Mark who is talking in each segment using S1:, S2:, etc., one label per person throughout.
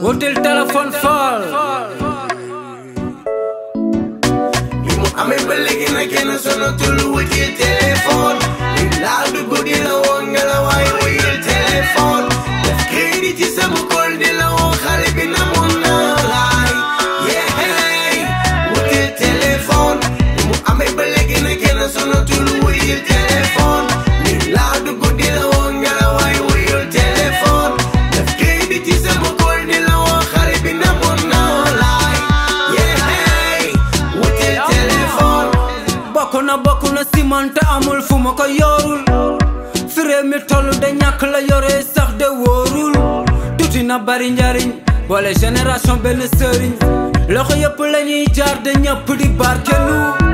S1: wutil téléphone faal
S2: bi mu amee ba léegi na kenn sonatul wutil téléphone li laal du guddi la woon nga la waay wuyul téléphone def crédit ci sama kol di la woo xale bi na mun naa laay yeey wutil téléphone bi mu amee ba léegi na kenn sonatul wutil téléphone li laal du guddi la woon nga la waay wuyul téléphone def crédit ci sama kol di la woo xale bi na mun naa laay yeey wutil téléphone
S1: bokk na bokk na si man te amul fu ma ko yorul fi réew mi toll de ñàkk la yore sax de wóorul tuuti na bari njariñ boole génération benn sëriñ loxo yëpp la ñuy jaar de ñëpp di barkelu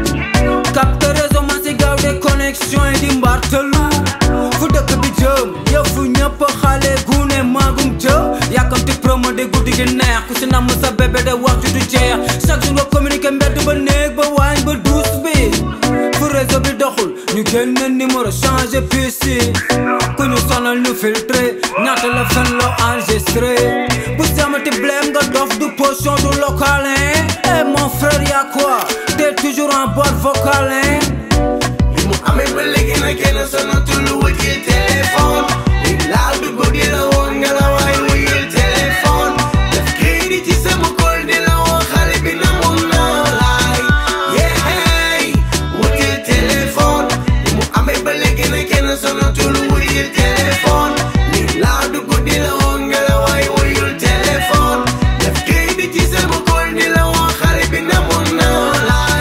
S1: capte réseau man si gaaw de connexion yi di mbartalu fu dëkk bi jëm yëfu ñëpp xale gune maagum jëm yàkkamti promo de guddi gi neex ku si namm sa bébé de waxtu du jeex chaque jour nga communiqué mbedd ba néeg ba waañ ba duus bi fu réseau bi doxul ñu génne numéro changé puce ku ñu sonal ñu filtré ñaata la fen loo enregistré bu samati blème nga dof du potion du local hein eh mon frère y'a quoi t'es toujours en boîte vocale hein
S2: bi mu amee ba léegi na kenn sonatul wutil téléphone li laal du guddi la woon nga la waay wuyul téléphone def crédit ci sama kol di la woo xale bi na mun naa laay yeey wutil téléphone bi mu amee ba léegi na kenn sonatul wutil téléphone li laal du guddi la woon nga la waay wuyul téléphone def crédit ci sama kol di la woo xale bi na mun naa laay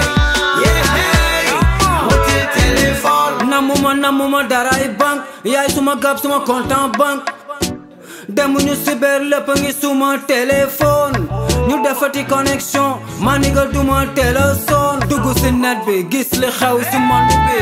S2: yeey wutil téléphone
S1: namuma namuma daray banque yaay suma gab suma compte en banque demuñu cyber lépp ngi suma téléphone ñu defati connexion ma ni nga duma téléphone dugg si net bi gis li xew si monde bi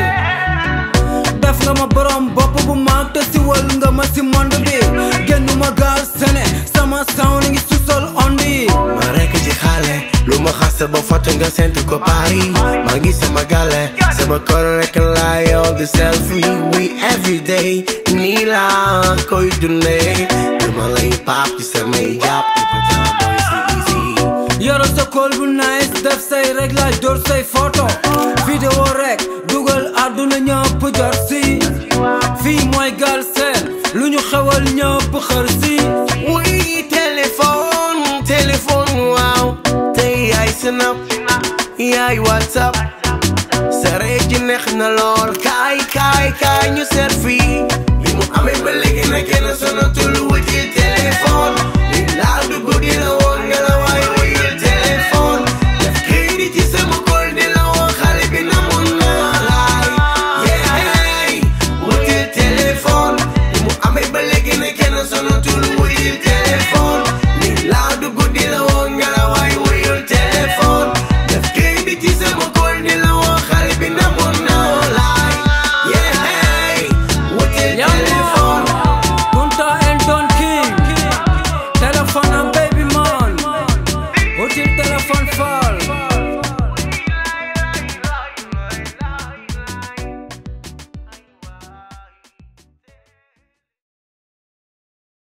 S1: def nga ma borom bopp bu mag te si wal nga ma si monde bi génnuma gaal sene sama sound ngi susol ond yi
S2: ma rekk ci xale lu ma xas ba foto nga sent ko Paris maa ngi sama gale sama kër rekk laa yow di selfie we everyday nii laa koy dundee dama lay paap ci samay jàpp di ko boy si easy
S1: yoro sa kool bu nice def say réglage door say photo vidéo rek dugal àdduna ñëpp jot si fii mooy Galsen lu ñu xewal ñëpp xër si
S2: oui téléphone téléphone waaw tey yaay snap yaay whatsapp sa ji neex na lool kaay kaay kaay ñu seet fii li mu amee ba léegi na kenn sonatul wuti téléphone